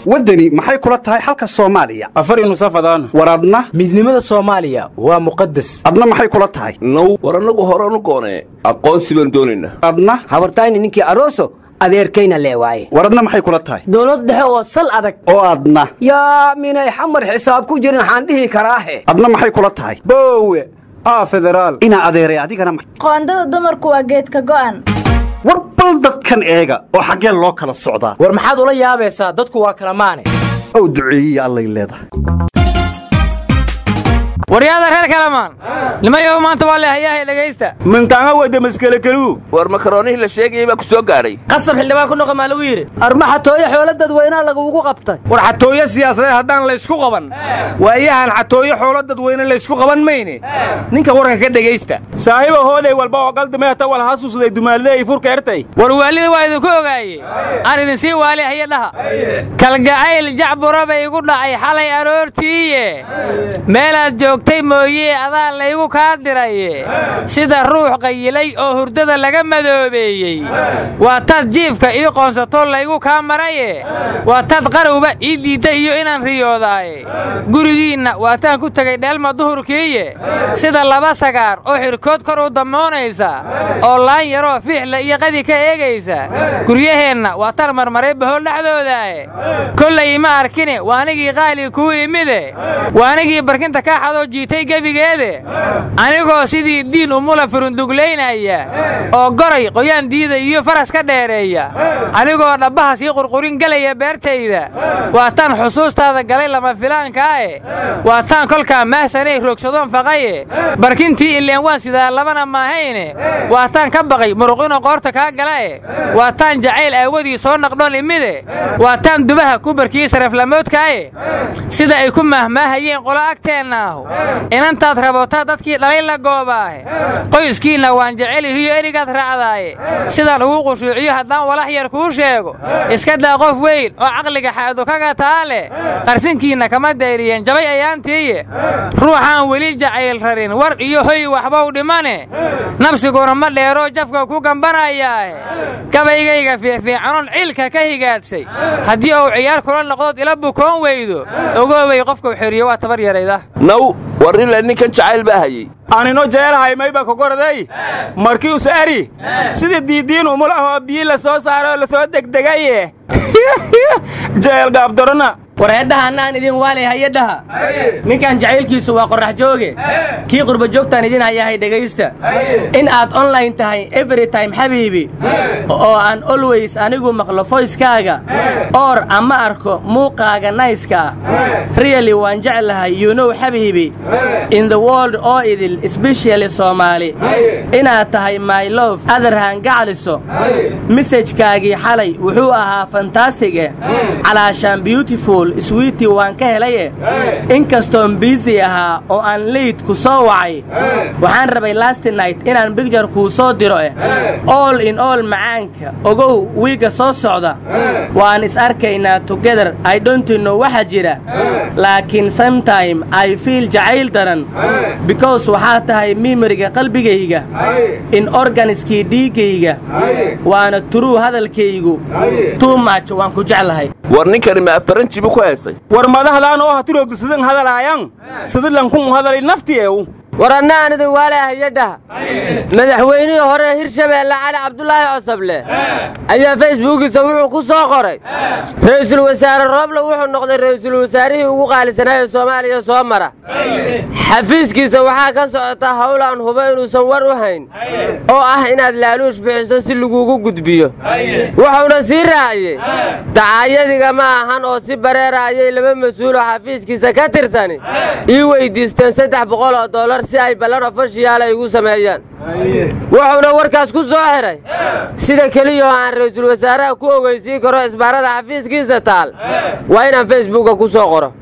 waddani maxay kula tahay xalka soomaaliya afar nusafadaan war adna midnimada soomaaliya waa muqadas adna maxay kula tahay now war annagu horanu goonee aqoonsi baan doonaynaa adna habartayni ninkii aroso adeerkayna lee waaye war adna maxay kula tahay dowlad dhexe oo sal adag oo adna yaa minay xamar xisaab ku jirin waxaan dhihi karaahe adna maxay kula tahay boowe aa federaal inaa adeeray adigana ma- qoondada dumarku waa geedka go'an war bal dadkan eega oo xaggeen loo kala socdaa war maxaad ula yaabaysaa dadku waa kala maane ow duceeyiya allay leedahay waryaada reer kalamaan nimayow maanta waa leehayahay dhegaysta mintaanga wada maskelekeluu war makaroonihii la sheegayay baa ku soo gaadhay qasab xildhibaan ku noqon maa lagu yidhi armaxatooyo xoolo dadweynaha lagugu qabtay war xatooyo siyaasadeed haddaan laysku qaban waayahan xatooyo xoolo dadweyne laysku qaban mayne ninka warka ka dhegaysta saahiba hoodhay walba oo qaldamehta wal hasuusday dumaalida ay furka ertay war waalida waa idinku ogaaye aan idin sii waali haya dhaha kalgacayl jacbura bay igu dhacay xalay aroortiiye meelaad joogtay mooyee adaa laygu kaa diraye sida ruux qayilay oo hurdada laga madoobeeyey waa tad jiifka ii qoonsatoo laygu kaa maraye waa tad qarowba ii diidda iyo inaan riyoodaaye gurigiinna waataan ku tegay dheelma duhurkiiye sida laba sagaar oo xirkood kor u dammoonaysa oo laan yaroo fiixla iyo qadi ka eegaysa guryaheenna waa tan marmaray bahool dhexdoodaaye kollay ma arkine waanigii qaali kuu imide waanigii barkinta kaa xadoo jiitay gebigeede anigoo sidii diin umula furunduglaynaya oo goray qoyaan diida iyo faras ka dheereeya anigoo dhabbaha sii qurqurin gelaya beertayda waa tan xusuustaada galay lama filaankaae waa taan kolkaa mahsanay roogsadoon faqaye barkintii ileen waan sidaa labana maahayne waa taan ka baqay muruqino qoorta kaa galae waa taan jacayl aawadii soo naqdhoon imide waa taan dubaha ku barkiyey saraflamoodkaaye sida ay ku mahmaahayeen qolo agteennaahu inantaad rabotaa dadkii dhalay la goobaahe qoyskiinna waan jecelihiyo erigaad raacdaaye sidaan ugu qushuuciyo haddaan walax yar kuu sheego iska daa qof weyn oo caqliga xaadu kaga taa leh qarsinkiinna kama dayriyeen jabay ayaantiiye ruuxaan weli jacayl rarin war iyo hoy waxbau dhimane nabsiguna ma dheeroo jafka ku gambanayaahe gabaygayga fiifiicanoon ciilka ka higaadsay haddii uu ciyaar kula noqdood ila bukoon weydo ogoobay qofkau xeriyo waa tabar yarayda naw war ilaa ninkan jacayl baa hayey aanino jeelahay mayba kogoraday markii us eri sida diidiin umulahoo biyi la soo saaro oo la soo degdegaye jeel gaabdorana war heedhahaannaan idin waalay hayadhaha ninkan jacaylkiisu waa qorrax jooge kii qurba joogtaan idin hayahay dhegaysta in aad onlayn tahay every time xabiibi oo aan olways anigu maqlo foyskaaga oor ama arko muuqaaga nayska riyali waan jeclahay yunow xabiibi in the world oo idil sbeshali soomaali inaad tahay my lof adarhan gacliso mesajkaagii xalay wuxuu ahaa fantastige calaashaan beautiful swiiti waan ka helaye inkastoon biisi ahaa oo aan leyd ku soo wacay waxaan rabay lasti night inaan bigjar kuu soo diro eh all in all macaanka ogow wiigga soo socda waan is arkaynaa togeder idontinno waxa jira laakiin sometime i fiil jacayl daran because waxaa tahay mimariga qalbigayga in organiskii dhiiggayga waana turuu hadalkaygu tuumach waan ku jeclahay war ninkani ma afaranjibu ku haystay war madahdaan oo hatiroogda sidan hadalaayan sidilankun hadalay naftiyeew war anna aan idin waalay hayadhaha madaxweynihii hore hirshabeelle cali cabdulaahi cosoble ayaa facebookiisa wuxuu ku soo qoray ra'iisul wasaare rooble wuxuu noqday ra'iisul wasaarihii ugu qaalisanaa ee soomaaliya soo mara xafiiskiisa waxaa ka socota hawl aan hubo inuusan war u hayn oo ah inaad laaluush bixiso si laguugu gudbiyo wuxuuna sii raaciyey dacaayadiga ma ahan oo si bareera ayay laba mas-uuloo xafiiskiisa ka tirsani ii weyddiisteen saddex boqol oo dollar si ay ballan ofashiyaala igu sameeyaan wuxuuna warkaas ku soo xiray sida keliyao aan ra'iisul wasaaraha ku ogeysiin karo isbaarada xafiiskiisa taal waa inaan facebooka ku soo qoro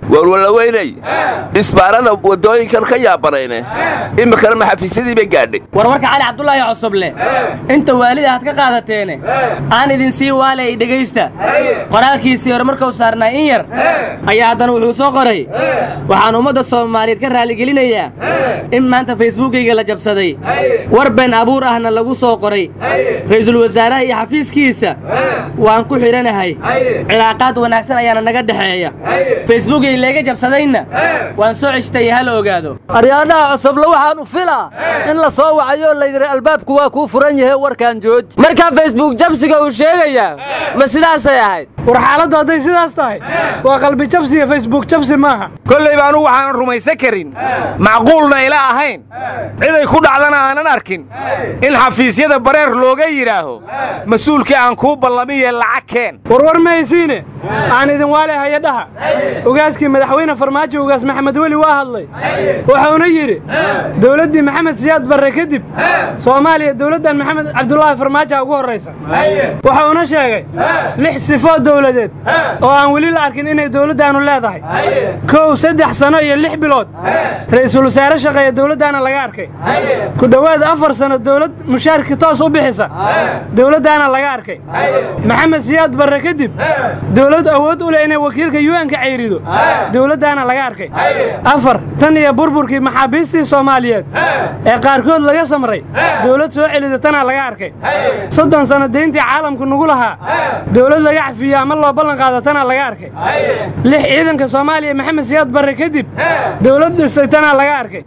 warwalaweynay isbaarada waddooyinkan ka yaabanayne iminkana maxafiisyadii bay gaadhay warwarka cali cabdulaahi cosoble inta waalida aad ka qaadateene aan idin sii waalay dhegaysta qoraalkiisii hore markuu saarnaa in yar ayaa haddana wuxuu soo qoray waxaan ummadda soomaaliyeed ka raaligelinayaa in maanta facebookayga la jabsaday war been abuur ahna lagu soo qoray ra'iisul wasaaraha iyo xafiiskiisa waan ku xidhanahay cilaaqaad wanaagsan ayaana naga dhexeeya facebookay leega jabsadayna waan soo ceshtay ha la ogaado aryaadhaha cosoble waxaan u filaa in la soo wacayo la yidhi albaabku waa kuu furan yahe warkaan jooji markaa facebook jabsiga uu sheegayaa ma sidaasay ahayd war xaaladdu hadday sidaas tahay waa qalbi jabsi iyo facebook jabsi maaha kollayba anugu waxaanan rumaysan karin macquulna ila ahayn ciday ku dhacdana aanan arkin in xafiisyada bareer looga yidhaaho mas-uulkii aan kuu ballamiye lacag keen warwar ma haysiine aan idin waale hayadhaha ogaaskii madaxweyne farmaajo ugaas maxamed weli waa hadlay wuxuuna yidhi dowladdii maxamed siyaad barre kadib soomaaliya dowladdan maxamed cabdulaahi farmaajoa ugu horraysa wuxuuna sheegay lix sifoo dowladeed oo aan weli la arkin inay dowladdaannu leedahay kow saddex sano iyo lix bilood ra'iisul wasaare shaqeeya dowladdaana laga arkay ku dhowaad afar sano dowlad mushaarkii toos u bixisa dowladdaana laga arkay maxamed siyaad barre kadib dowlad awood u leh inay wakiilka yuanka cayrido dowladdaana laga arkay afar tan iyo burburkii maxaabiistii soomaaliyeed ee qaarkood laga samray dowlad soo celida tanaa laga arkay soddon sanno deyntii caalamku nugu lahaa dowlad laga cafiyo ama loo ballan qaada tanaa laga arkay lix ciidanka soomaaliya maxamed siyaad barre kadib dowlad dhistay tanaa laga arkay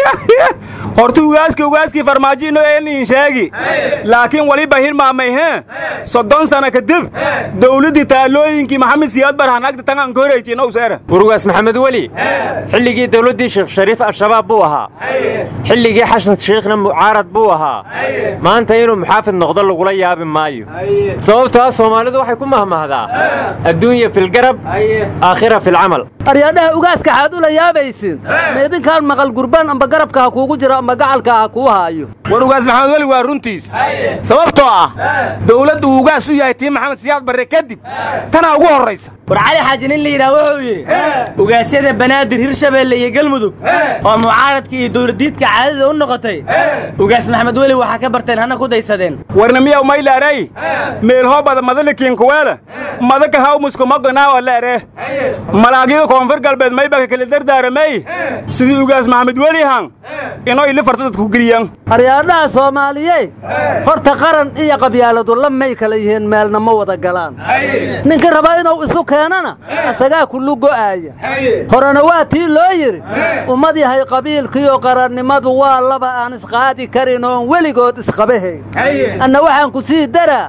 horta ugaaski ugaaskii farmaajiino eenin sheegi laakiin waliba hilmaamay hee soddon sana kadib dowladdii taalooyinkii maxamed siyaad barhan agta tangan koraytiina useera urugaas maxamed weli xilligii dowladdii sheekh shariif al-shabaab buu ahaa xilligii xasan shiikhna mucaarad buu ahaa maanta inuu muxaafid noqdo lagula yaabi maayo sababtoo ah soomaalidu waxay ku mahmahdaa adduunya filgarab aakhira filcamal aryaadhaha ugaaska xaad ula yaabaysin ma idinkaan maqal gurbaan amba garabka ha kuugu jiro amba gacalka ha kuu haayo war ugaas maxamed weli waa runtiis sababtoo ah dowladdu uu ugaas u yahay tii maxamed siyaad barre kadib tanaa ugu horraysa war cali xaaji nin la yidhaah wuxuu yidhi ugaasyada banaadir hirshabeelle iyo galmudug oo mucaaradka iyo dowladdiidka caadada u noqotay ugaas maxamed weli waxaa ka barteen hana ku daysadeen warna miyaw maylaaray meelhoobada madalikiinkuweele madaka hawmuskumaganaawa leere malaagyada koonfur galbeed maybaka kala dardaaramay sidii ugaas maxamed weli han inoo ili farta dadku geliyaan aryaadhaha soomaaliyey horta qaran iyo qabyaaladu la may kala yihiin meelna ma wada galaan ninka rabaa inuu isu keenana isagaa kullu go'aaya horena waa tii loo yidhi ummad yahay qabiilkiiyo qarannimadu waa laba aan isqaadi karin oon weligood isqabahayn anna waxaan ku sii daraa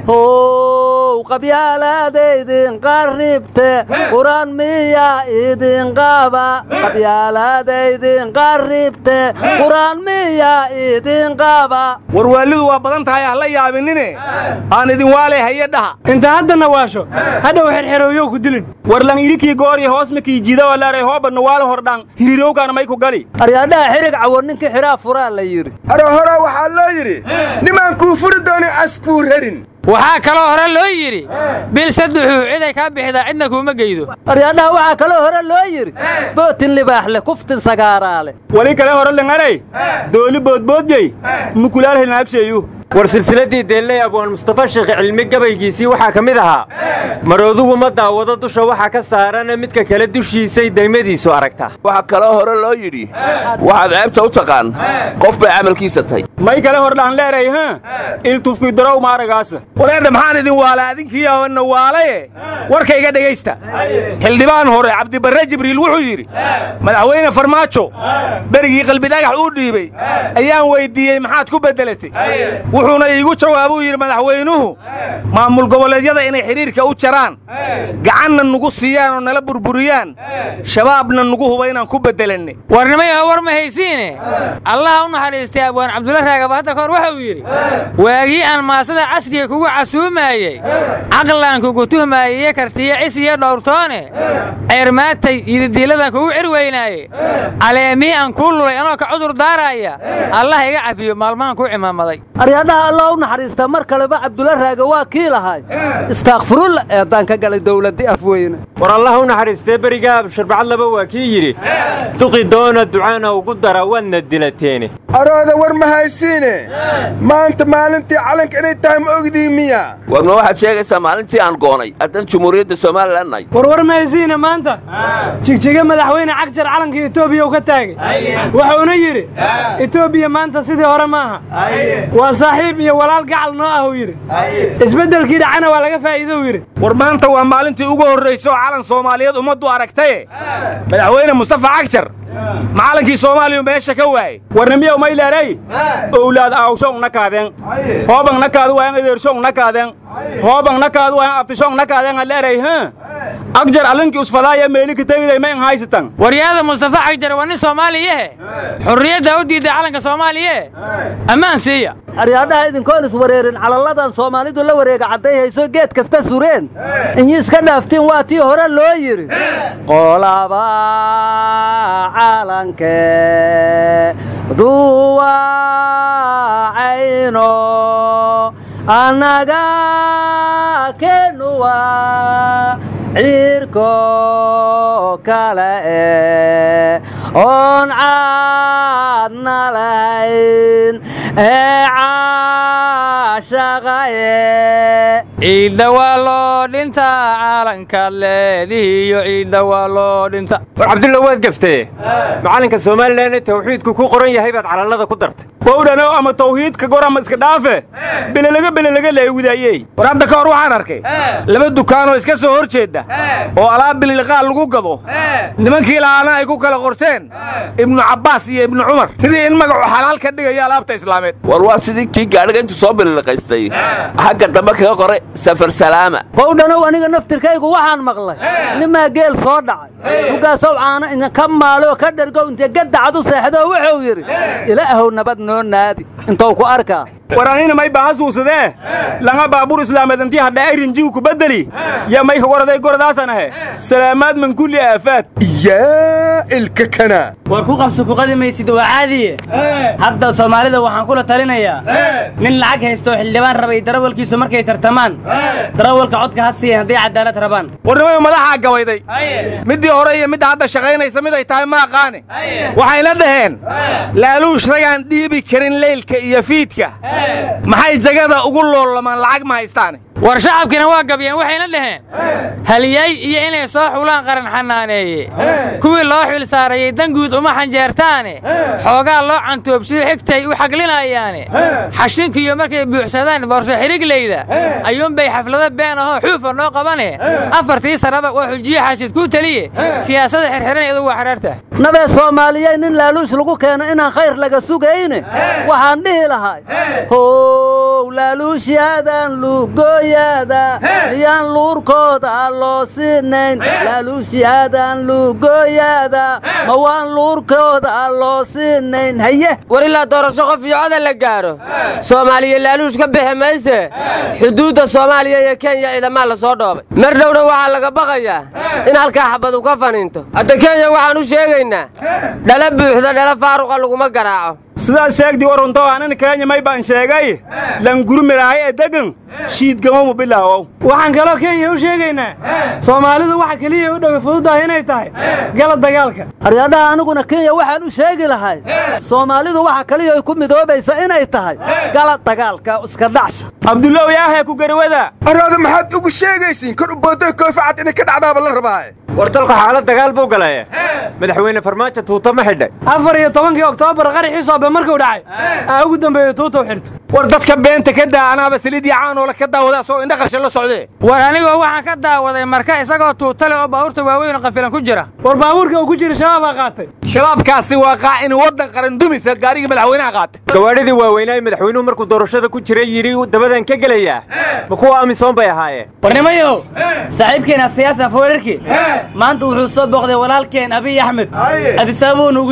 how qabyaalaadaydin qarribte quraan miyaa idin qaba qabyaalaadaydin qarribte quraan miyaa idin qaba warwaalidu waa badan tahay ha la yaabinine aan idin waalay haye dhaha inta haddana waasho hadhow xerxerooyow ku dilin warlan idhinkii gooriyo hoosmakii jida walaaray hoobanna waala hordhaan hirirowkaana may ku gali aryaadhaha xirig cawo ninkii xidhaa furaa la yidhi aro hore waxaa loo yidhi nimaan kuu furi doonin askuu rarin waxaa kaloo hore loo yidhi bil saddexuu ciday kaa bixidaa cidna kuuma geydo aryaadhaha waxaa kaloo hore loo yidhi bootin libaax leh kuftin sagaaraa leh wali kale hore langaray dooli boodboodyey mukulaal helnaagsheeyu war silsiladdii deelley abwaan mustafa sheekh cilmi gabaygiisii waxaa ka mid ahaa maroodugu ma daawado dusha waxa ka saarana midka kale dushiisay daymadiisu aragtaa waxaa kaloo hore loo yidhi waxaad ceebta u taqaan qof bay camalkiisa tahay may kale hordhaan leeray ha iltufkii darow maaragaasa wareedha maxaan idin waala adinkiiyaana waalaye warkayga dhegaysta xildhibaan hore cabdibarre jibriil wuxuu yidhi madaxweyne farmaajo berigii qalbidhagax uu dhiibay ayaan weyddiiyey maxaad ku beddelatay wuxuuna iigu jawaabuu yidhi madaxweynuhu maamul goboleedyada inay xidhiirka u jaraan gacanna nugu siiyaan oo nala burburiyaan shabaabna nugu huba inaan ku beddelanne warnimayaha war ma haysiine allaha u naxariistay abwaan cabdulla raagaba hadda kahor wuxuu yidhi waagii aan maasada casriga kugu casuumaayey caqlaan kugu tuhmaayiyo kartiyo cis iyo dhowrtoone ceermaatay yididiilladan kugu cir weynaaye caleemii aan kuu lulay anoo ka cudur daaraaya allah iga cafiyo maalmahan kuu cimaamaday aryaadhaha alla u naxariista mar kaleba cabdulla raage waa kii lahay istaakfirulla eeddaan ka galay dawladdii afweyne war allah u naxariistee berigaa sharbacad laba waa kii yidhi duqi doona ducaana ugu dara waadna dilateene arooda war ma haysiine maanta maalintii calanka inay tahay ma ogdii miya war ma waxaad sheegaysaa maalintii aan goonay haddan jumhuuriyadda somalilan nahay warwar mahaysiina maanta jigjiga madaxweyne cagjar calanka etoobiya uu ka taagay wuxuuna yidhi etoobiya maanta sidii hore maaha waa saaxiib iyo walaal gacal noo ah uu yidhi isbeddelkii dhacana waa laga faa'iido uu yidhi war maanta waa maalintii ugu horraysa oo calan soomaaliyeed ummaddu aragtaye madaxweyne mustafa cagjar macalankii soomaaliyu meesha ka waayey warnimiyow mayleeray owlaad aawshong nakaadeen hoobang nakaadu waayan edeershong nakaadeen hoobang nakaadu waayan abtishong nakaadeen aleeray ha agjar alinkii usfadaaya meelika tegiday ma in haysatan waryaada mustafa cagjar waa nin soomaaliyehe xurriyadda u diiday calanka soomaaliye ammaan siiya aryaadhaha idinkoon iswareerin calalladan soomaalidu la wareega cadday hayso geed kasta sureen inyi iska dhaaftiin waa tii hore loo yidhi qolaba calanke duwacayno annaga kenuwa ciirko kale e oon caadna lahayn ee caashaqaye ciidda waa loo dhintaa calankaad leedihiyo ciidda waa loo dhinta war cabdulla waad gaftee macalinka somalilan tawxiidku ku qoran yahay baad calallada ku dartay bowdhano ama tawhiidka gor ama iska dhaafe belelaga belelaga leegudaayey war hadda ka hor waxaan arkay laba dukaanoo iska soo hor jeedda oo alaab bililqaal lagu gado nimankii lahaana ay ku kala qorteen ibnu cabbaas iyo ibnu cumar sidii in magacu xalaal ka dhigaya alaabta islaameed war waa sidii kii gaadhiga intuu soo bililiqaystay xagga dambe kaga qoray safar salaama bowdhanow aniga naftirkaygu waxaan maqlay nimaa geel soo dhacay lugaasow caana idinka maaloo ka dhergow intee gaddacad u seexdoo wuxuu yidhi ilaahow nabad noo naadi intou ku arkaa war anina may bahasuusadee langa baabuur islaameed intii hadha ayrinjigu ku beddeli yaa may ka goraday goradaasan ahe salaamaad min kulli aafaad yaa ilka kana war ku qabso ku qadi maysid waa caadiye hadda soomaalida waxaan kula talinayaa nin lacag haysto xildhibaan rabay darawalkiisu markay tartamaan darawalka codka ha siiyan hadday cadaalad rabaan warnimayu madaxaa gabayday middii hore iyo midda hadda shaqaynaysa mid ay tahay ma aqaane waxayna dhaheen laaluush ragaan dhiibi karin leylka iyo fiidka maxay jagada ugu loolamaan lacag ma haystaane war shacabkiina waa gabyeen waxayna dhaheen haliyay iyo inay soo xulaan qaran xanaaneeye kuwii loo xil saarayey danguud uma xanjeertaane xoogaa loo cantoobsiyo xigtay u xaglinayaane xashinkiiyo markay buuxsadaan boorso xirigleyda ayuunbay xaflado been ahoo xuufa noo qabane afartii saraba waa xujiye xaasid kuu teliye siyaasada xirxiran iyadu waa xidhaarta nabee soomaaliyey nin laaluush lagu keeno inaan khayr laga sugayne waxaan dhihi lahay how laaluushyadan lugooyaada miyaan luurkooda loo siinayn laaluushyadan lugooyaada ma waan luurkooda loo siinayn haye war ilaa doorasho qof iyo coda la gaaro soomaaliya laaluush ka bixi mayse xuduudda soomaaliya iyo kenya ciidamaa la soo dhoobay mar dhowna waxaa laga baqayaa in halkaa xabadu ka faniinto hadda kenya waxaan u sheegaynaa dhala buuxda dhala faaruqa laguma garaaco sidaad sheegdii warunto anan kenya may baan sheegay langurumirahay ee degan shiidgamomu bilaawow waxaan kaloo kenya u sheegaynaa soomaalidu waxa keliya u dhowi fududahay inay tahay gala dagaalka aryaadhaha aniguna kenya waxaan u sheegi lahay soomaalidu waxa kaliya ay ku midoobaysa inay tahay gala dagaalka iska dhacsha cabdullow yaahee ku garwada arooda maxaad ugu sheegaysiin kor u booday koofacad inay ka dhacdaaba la rabaaye war dalku xaalad dagaal buu galay madaxweyne farmaajo tuuta ma xidhay afar iyo tobankii oktoobar qaraxii soobe markuu dhacay aa ugu dambeeyo tuuta u xirto war dadka beenta ka daa anaaba saliidii caanoola ka daawada asoo indha qasha la socdee war anigoo waxaan ka daawaday marka isagoo tuuta leh oo baabuurta waaweyn oo qafilan ku jira war baabuurka uu ku jira shabaabaa qaatay shabaabkaasi waa qaa'in waddan qaran dumisa gaarigii madaxweynaha qaatay gawaadhidii waaweynaa madaxweynuhu markuu doorashada ku jiray yidhi dabadan ka gelayaa ma kuwa amisoon bay ahaayeen warnimayow saaxiibkeena siyaasa foorarki maanta wuxuu soo booqday walaalkeen abiy axmed adisaabuu nugu yimid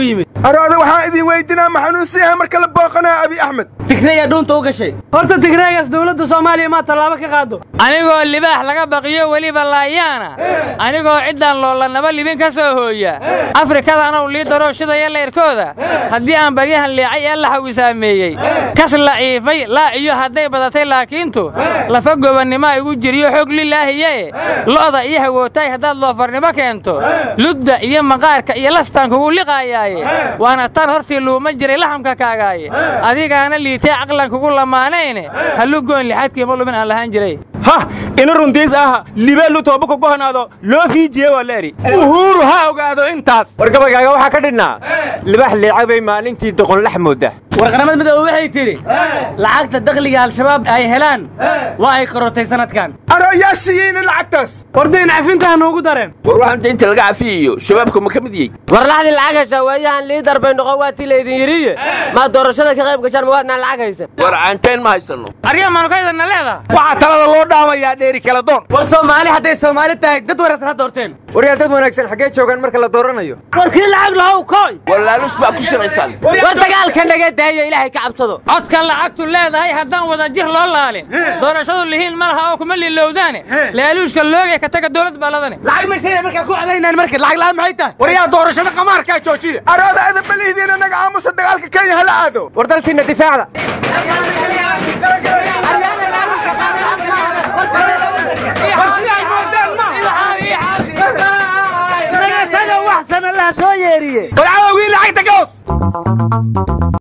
arooda waxaan idin weydinaa ma xanuunsiyaha marka la booqanaya abi axmed tigreeya dhuunta u gashay horta tigreegaas dowladda soomaaliya maa tallaabo ka qaado anigoo libaax laga baqiyo weliba laayaana anigoo ciddaan loolanaba libin ka soo hooya afrikada anow lii daroo shidaya leyrkooda haddii aan baryahan leecay ee laxaw isaameeyey kas laciifay laaciyo hadday badatay laakiintu lafa gobannimoa igu jiriyo xog lilaahiyae lo'da iyo hawootaay haddaad loofarnimo keento ludda iyo maqaarka iyo lastaan kugu liqaayaaye waana tan hortii luuma jiray laxamka kaagaaye adigaana liitay caqlan kugu lamaanayne hallugoon lixadkii ma lumin aan lahaan jiray hah ina runtiis aha libeelu tooba ku gohanaado loo fiijiye waa leeri uhuuru ha ogaado intaas war gabaygaaga waxaa ka dhidhnaa libax liica bay maalintii doqonlax mooda war qaramada midoobe waxay tidhi lacagta dakhliga al-shabaab ay helaan waa ay korortay sanadkan aroo yaa siiyeyna lacagtaas wardayn cafintaha noogu dareen war waxaan daynta laga cafiyayo shabaabka ma ka mid yihiin war laxdii lacag heshaa waayahan liidar bay noqon waa tii laydin yidhiye maa doorashada ka qayb gashaan ma waadnaan lacag haysan war caanteen ma haysanno arya maanukaydanna leeda waxaa talada loo dhaamayaa dheeri kala doon war soomaali hadday soomaali tahay dad wanaagsan ha doorteen waryaa dad wanaagsan xaggee joogaan marka la dooranayo war kii lacag lahow koy war laaluus baa ku shiraysaan war dagaalka naga daaya ilaahay ka cabsado codka lacagtu leedahay haddaan wada jir loo laalin doorashadu lihiin ma laha oo kuma lilowdaane laaluushka loogay ka taga dowlad baaladane lacag maysayna markaa ku cadaynaan marka lacag la'aan maxay tahay war yaa doorashada qamaarkaa joojiya arooda adabalihidiina naga aamusa dagaalka kenya hala aado war dalkiinna difaacda taga wax sana laha soo yeeriye war cadowgii lacagta ka hoos